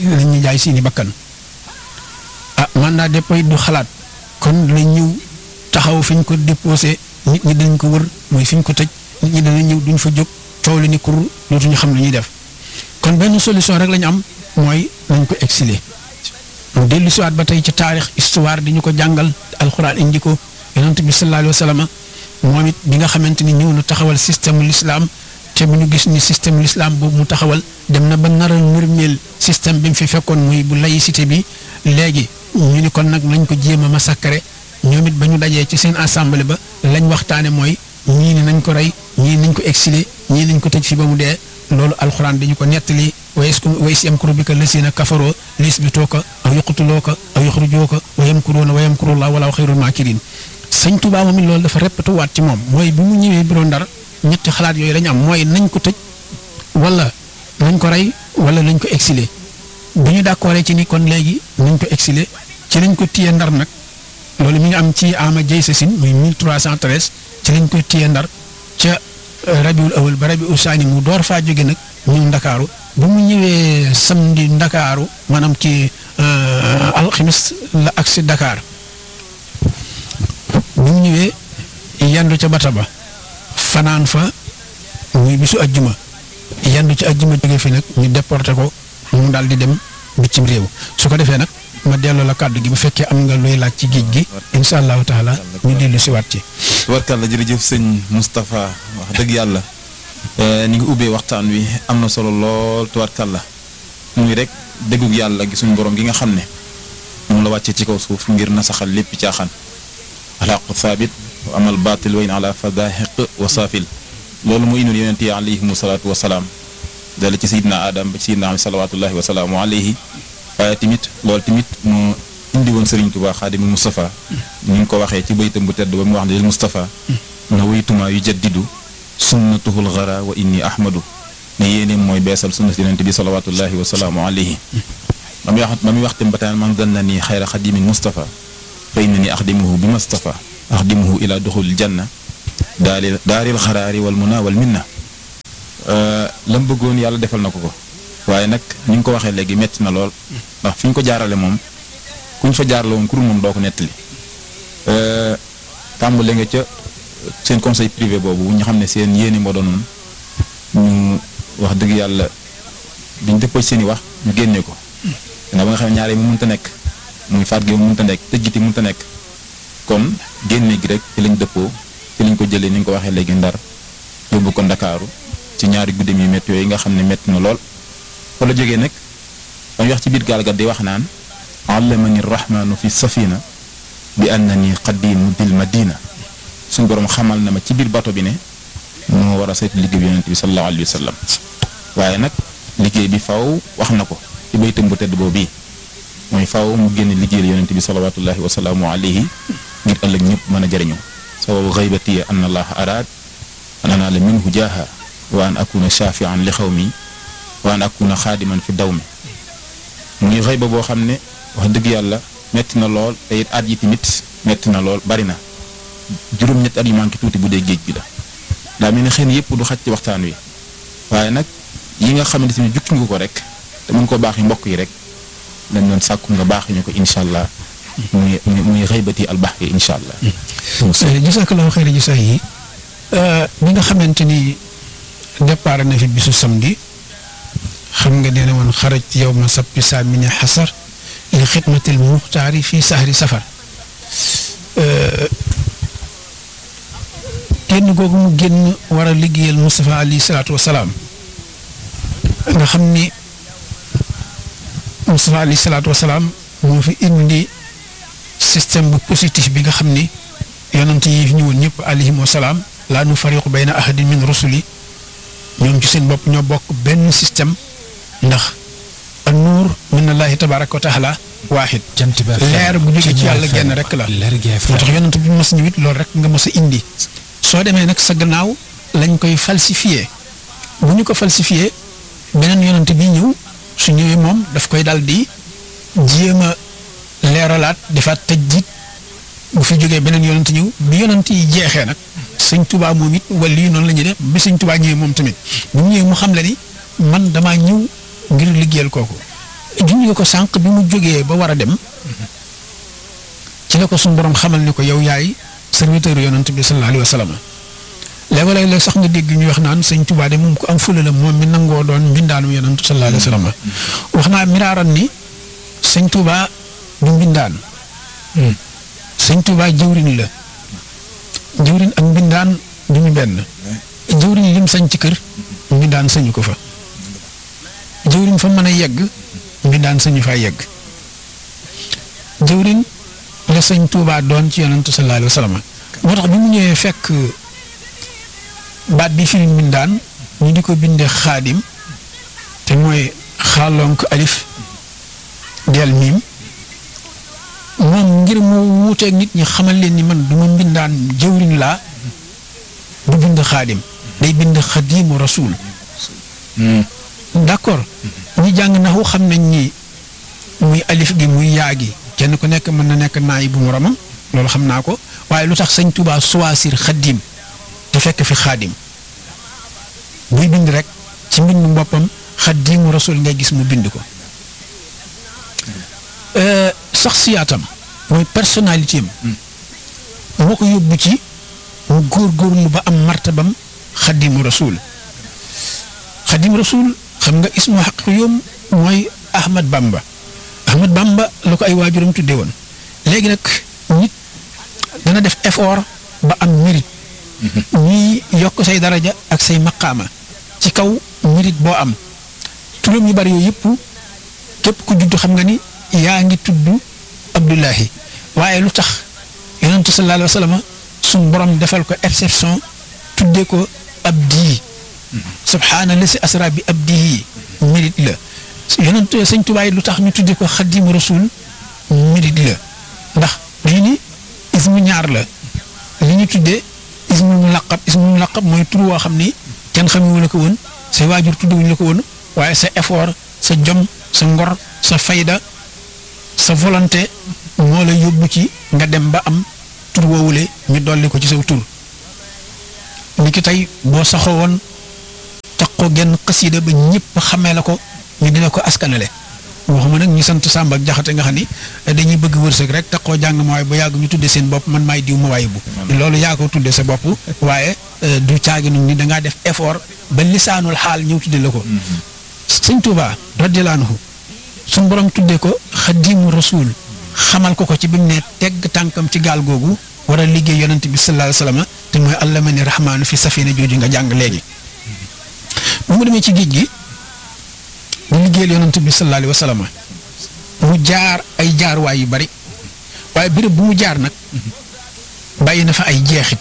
lañ ñu jaay seeni bakkan ah mandat dépôt du xalaat kon lañ ñëw taxaw fi ñu ko déposé nit ñi dañ ko wër mooy fi ñu ko tëj nit ñi danañ ñëw duñ fa jóg coow li ni kur dootuñu xam lu ñuy def kon benn solution rek la ñu am mooy nañ ko exiler mu dellu siwaat ba tey ci taarix histoire di ñu ko jàngal alxuraan indi ko yonent bi sallallahu alayhi wa sallam moom it bi nga xamante ni ñëw na taxawal système l'islam te bu ñu gis ni système l'islam boobu mu taxawal dem na ba nar a nërmeel système bi mu fi fekkoon muy bu laïcité bi léegi ñu ni kon nag lañ ko jéem a massacrer ñoom it ba ñu dajee ci seen assemblée ba lañ waxtaane mooy ñii ni nañ ko rey ñii nañ ko exiler ñii nañ ko tëj fi ba mu dee loolu alxuraan dañu ko nettali wa is yamkuru bika lasina kafaroo lisbitooka aw yuqtulooka aw yuxrijooka wa yamkuruuna wa yamkurullah walaahu xayrul maakirin sëñ Tuubaa moom it loolu dafa répété waat ci moom mooy bi mu ñëwee biro Ndar ñetti xalaat yooyu lañu am mooy nañ ko tëj wala nañ ko rey wala nañ ko exiler bu ñu d'accord ci ni kon léegi nañ ko exiler ci lañ ko téye Ndar nag loolu mi ngi am ci ama jay sa sin muy 1313 ci lañ ko téye Ndar ca rabiul awal ba rabiul saani mu door faa jóge nag ñëw ndakaaru bu mu ñëwee samedi ndakaaru maanaam ci alxamis la agsi Dakar bu mu ñëwee yandu ca bata ba fanaan fa muy bisu ajjuma yandu ci ajjuma jóge fi nag ñu déporté ko mu daal di dem bitim réew su ko defee nag ma delloo la kàddu gi bu fekkee am nga looy laaj ci géej gi incha allahu taala ñu dellu si waat ci tubarkàlla jërëjëf sëñ Moustapha wax dëgg yàlla ni nga ubbee waxtaan wi am na solo lool tubarkàlla muy rek déggug yàlla gi suñu borom gi nga xam ne moom la wàccee ci kaw suuf ngir nasaxal lépp caaxaan alxaqu saabit wa amal baatil wayn ala fadahiq wa saafil loolu mu indil yonent yi alayhimu salaatu wa salaam dala ci sayidna adam ba ci sayidna am salawatullahi wa salaamu alayhi waaye tamit loolu tamit mu indi woon Serigne Touba xaadimul Moustapha ni nga ko waxee ci baytam bu tedd ba mu wax ne lil Moustapha na waytuma yu jaddidu sunnatuhul gara wa inni ahmadu ne yéene mooy beesal sunnat yonent bi salawatullahi wa salaamu alayhi ba muy wax ba muy wax tam ba taan man zanna nii xayra xadimin Moustapha fa inna ni axdimuhu bi Moustapha axdimuhu ila duxulil janna daaril daaril xaraari wal muna wal minna la mu bëggoon yàlla defal na ko ko waaye nag ni nga ko waxee léegi metti na lool ndax fi ñu ko jaarale moom kuñ fa jaarale woon kur moom doo ko nettali tàmbale nga ca seen conseil privé boobu ñu xam ne seen yéene moo doonoon ñu wax dëgg yàlla biñ dëppoo seen i wax ñu génne ko danga ba nga xam ne ñaare mu mënta nekk muy faat gi mu mënta nekk tëj gi mënta nekk kon génne gi rek ci lañ dëppoo ci lañ ko jëlee ni nga ko waxee léegi ndar yóbbu ko ndakaaru ci ñaari guddeem yu métti yooyu nga xam ne métti na lool fa la jógee nag dañuy wax ci biir gaal ga di wax naan allamani rahmaanu fi safina bi annani qadimu dil madina suñ borom xamal na ma ci biir bato bi ne moo war a saytu liggéey bi yonent bi sallallahu alayhi wa sallam waaye nag liggéey bi faw wax na ko ci baytam bu tedd boobu bii mooy faw mu génn liggéeyal yonent bi salawatullahi wa salaamu alayhi ngir ëllëg ñëpp mën a jëriñu sababu xaybati an allah araad an anaala minhu jaaha wa an akuna shafian li xaw mi wa an akuna xaadiman fi daw mi muy xëyba boo xam ne wax dëgg yàlla metti na lool te it at yi tamit metti na lool bari na juróom-ñetti at yu manqué tuuti bu dee géej bi la daa mel ne xëy na yëpp du xaj ci waxtaan wi waaye nag yi nga xamante ni jukki nga ko rek te mën koo baaxi mbokk yi rek dañ doon sàkku nga baaxi ñu ko incha allah muy muy xëybati albax yi incha allah. jazakallahu xayra jasa yi bi nga xamante ni départ na fi bisu samedi xam nga nee na woon xaraj yow ma sappi saa mi ne xasar li xidmatil muxtaari fii sahri safar génn googu mu génn war a liggéeyal Moustapha alayhi salaatu wasalaam nga xam ni Moustapha alayhi salaatu wasalaam moo fi indi système bu positif bi nga xam ni yonent yi fi ñëwoon ñëpp alayhim wasalaam laa nu fariqu bayna ahadin min rusuli ñoom ci seen bopp ñoo bokk benn système ndax an nuur min allahi tabaraka wa taala waaxid leer bu jóge ci yàlla genn rek la moo tax yonent bi mos ñëwit loolu rek nga mos a indi soo demee nag sa gannaaw lañ koy falsifié bu ñu ko falsifié beneen yonent bi ñëw su ñëwee moom daf koy dal di jéem a leeralaat defaat tëj jiit bu fi jógee beneen yonent ñëw bi yonent yi jeexee nag sëñ tubaa moom it wala lii noonu la ñuy def bi sëñ tubaa ñëwee moom tamit bu mu ñëwee mu xam le ni man damaa ñëw ngir liggéeyal kooku junj nga ko sànq bi mu jógee ba war a dem ci la ko suñu borom xamal ni ko yow yaay serviteur yonent bi sallallahu alayhi wa sallam léeg-léeg sax nga dégg ñu wax naan sëñ Tuubaa de moom ko am fula la moom mi nangoo doon mbindaanum yonent sallallahu alayhi wa sallam wax naa miraaran ni sëñ Tuubaa du mbindaan sëñ Tuubaa jëwriñ la jëwriñ ak mbindaan du ñu benn jëwriñ lim sañ ci kër mbindaan sañu ko fa jëwriñ fa mën a yegg mbindaan sañu faa yegg jëwriñ la sëñ Tuubaa doon ci yonent sallallahu alayhi wa sallam moo tax bi mu ñëwee fekk baat bi firi mbindaan ñu di ko bindee xaadim te mooy xaalonk alif del miim moom ngir mu wuuteeg nit ñi xamal leen ni man du ma mbindaan jëwriñ laa du bind xaadim day bind xadimu rasul d'accord ñi jàng naxu xam nañ ni muy alif gi muy yaa gi kenn ku nekk mën na nekk naay bu moromam loolu xam naa ko waaye lu tax sëñ Tuubaa choisir xadim te fekk fi xaadim buy bind rek ci mbindu boppam xadimu rasul ngay gis mu bind ko sax siyaatam mooy personnalité am moo ko yóbbu ci mu góorgóorlu ba am martabam xadimu rasul xadimu rasul xam nga ismu xaq yoom mooy Ahmad Bamba Ahmad Bamba la ko ay waajuram tudde woon léegi nag nit dana def effort ba am mérite ñuy yokk say daraja ak say maqaama ci kaw mérite boo am turam yu bari yooyu yëpp képp ku judd xam nga ni yaa ngi tudd Abdullahi waaye lu tax yonentu sallallahu alayhi wa sallam suñ borom defal ko exception tuddee ko abdi subhaana la si asra bi abdihi mérite la yonentu sëñ Tuubaa lu tax ñu tuddee ko xadimu rasul mérite la ndax dañu ni ismu ñaar la li ñu tuddee ismu mu laqab ismu mu laqab mooy tur woo xam ni kenn xamewu la ko woon say waajur tuddewuñu la ko woon waaye sa effort sa jom sa ngor sa fayda sa volonté moo la yóbbu ci nga dem ba am tur woowule ñu dolli ko ci saw tur ni ki tey boo saxoo woon taxoo genn xasiida ba ñëpp xamee la ko ñu dina ko askanale waxuma nag ñu sant Samba ak Jaxate nga xam ni dañuy bëgg wërsëg rek taxoo jàng ma waaye ba yàgg ñu tudde seen bopp man maay diw ma waaye bu loolu yaa ko tudde sa bopp waaye du caaginu ni dangaa def effort ba lisaanul xaal ñëw tudde la ko sëñ Tuubaa radiyallaahu anhu suñ borom tuddee ko xadimu rasul xamal ko ko ci bi mu ne tegg tànkam ci gaal googu war a liggéey yonent bi sallallahu alayhi wa sallam te mooy allama ni rahmaanu fi safina jooju nga jàng léegi bu mu demee ci géej gi mu liggéeyal yonent bi sallallahu alayhi wa sallam mu jaar ay jaarwaay yu bari waaye béréb bu mu jaar nag bàyyi na fa ay jeexit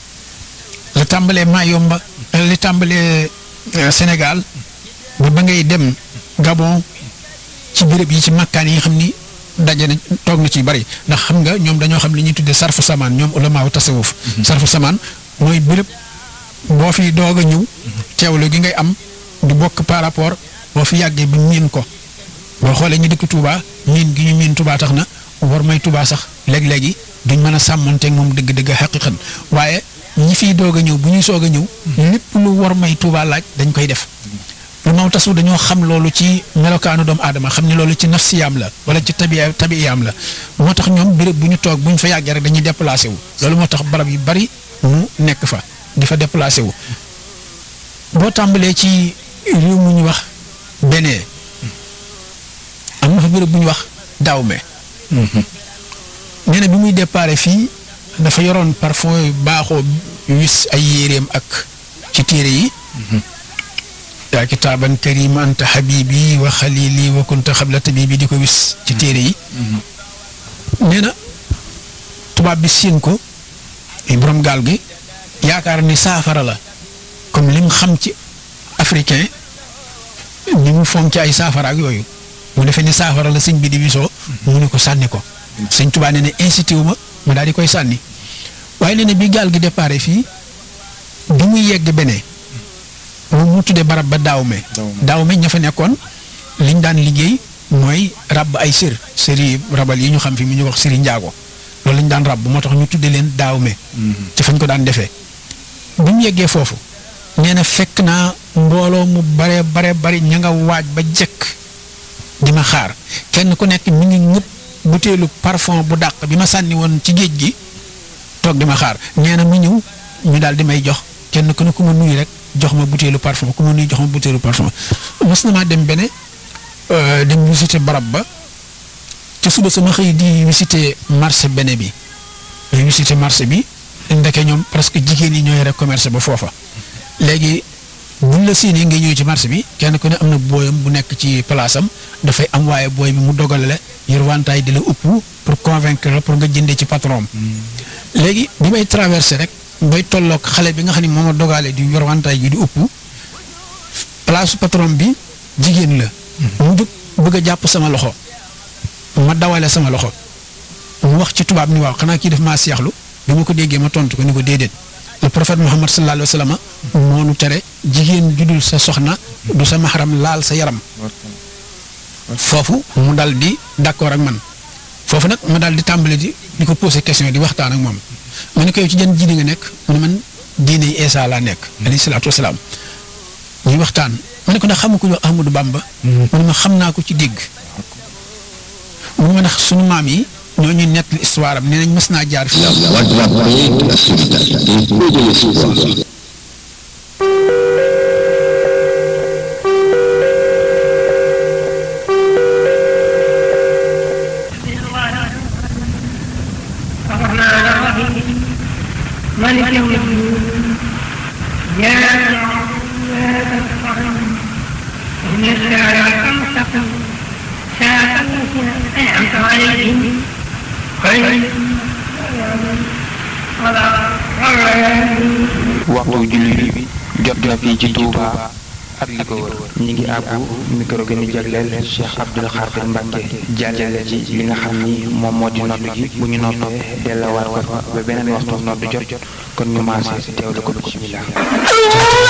la tàmbalee Mayomba li tàmbalee Sénégal ba ba ngay dem Gabon ci béréb yi ci makkaan yi nga xam ni daje na toog na ci bari ndax xam nga ñoom dañoo xam li ñuy tuddee sarfu samaan ñoom ulamaaw tasawuf sarfu samaan mooy béréb boo fi doog a ñëw teewlu gi ngay am du bokk par rapport boo fi yàggee bi miin ko boo xoolee ñu dëkk Touba miin gi ñu miin Touba tax na war may Touba sax léeg-léegi duñ mën a sàmmonteeg moom dëgg-dëgg xaqiqan waaye ñi fiy doog a ñëw bu ñuy soog a ñëw lépp lu war may Touba laaj dañ koy def lu maw tasu dañoo xam loolu ci melokaanu doomu aadama xam ne loolu ci nafsiyaam la wala ci tabiya tabiyaam la moo tax ñoom béréb bu ñu toog bu ñu fa yàggee rek dañuy déplacé wu loolu moo tax barab yu bari mu nekk fa di fa déplacé wu boo tàmbalee ci réew mu ñu wax benee am na fa béréb bu ñu wax daawme nee na bi muy déparé fii dafa yoroon parfum baaxoo wis ay yéreem ak ci téere yi yaa kitaaban karima anta xabibi wa xalili wa kunta xabla tabibi di ko wis ci téere yi nee na tubaab bi siin ko borom gaal gi yaakaar ni saafara la comme lim xam ci africain ni mu fonk ci ay saafara ak yooyu mu defee ni saafara la sëñ bi di wisoo mu ne ko sànni ko sëñ Tuubaa nee na incité wu ma ma daal di koy sànni waaye nee na bi gaal gi déparé fii bi muy yegg benee moom mu tuddee barab ba daaw me daaw me ña fa nekkoon liñ daan liggéey mooy ràbb ay sër sëri rabal yi ñu xam fi mu ñu wax sëri njaago loolu lañ daan ràbb moo tax ñu tuddee leen daaw me ci fañ ko daan defee bi mu yeggee foofu nee na fekk naa mbooloo mu bare bare bari ña nga waaj ba jekk di ma xaar kenn ku nekk mi ngi ñëpp butéelu parfum bu dàq bi ma sànni woon ci géej gi toog di ma xaar nee na mu ñëw ñu daal di may jox kenn ku ne ku ma nuyu rek jox ma butéelu parfum ku ma nuyu jox ma butéelu parfum mos na maa dem bene dem visiter barab ba te suba sama xëy di visiter marché bene bi visiter marché bi ndeke ñoom presque jigéen yi ñooy rek commerce ba foofa léegi buñ la séenee ngay ñëw ci marché bi kenn ku ne am na booyam bu nekk ci place am dafay am waaye booy bi mu dogale la yor wantaay di la upp pour convaincre la pour nga jëndee ci patron léegi bi may traversé rek bay tolloog xale bi nga xam ne moom a dogale di yor wantaay gi di upp place patron bi jigéen la. mu jóg bëgg a jàpp sama loxo ma dawale sama loxo mu wax ci tubaab ni waaw xanaa kii def maa seexlu bi ma ko déggee ma tontu ko ni ko déedéet. le prophète Muhammad sallallahu alayhi wa sallam moo nu tere jigéen judul sa soxna du sa maxaram laal sa yaram foofu mu dal di d'accord ak man foofu nag ma dal di tàmbali di di ko poser question di waxtaan ak moom ma ne ko yow ci jën diine nga nekk mu ne man diine yi Eesa laa nekk alayhi salaatu wasalaam ñuy waxtaan ma ne ko ndax xamu ko ñu Ahmadou Bamba mu ne ma xam naa ko ci dégg mu ne ma ndax sunu maam yi ñoo ñu nett histoire am nee nañ mës naa jaar fi ملك يوم الدين يا إن الساعة المستقيم ساعة التي أنعمت عليهم waxtu julli bi jot na fii ci Touba ak li ko wër ñi ngi àbbu micro gi ñu jagleel Cheikh Abdoul Khadir Mbacke jàllale ci li nga xam ni moom moo di noddu gi bu ñu noppee dellawaat ko fa ba beneen waxtu noddu jot kon ñu maase teewlu ko bismillah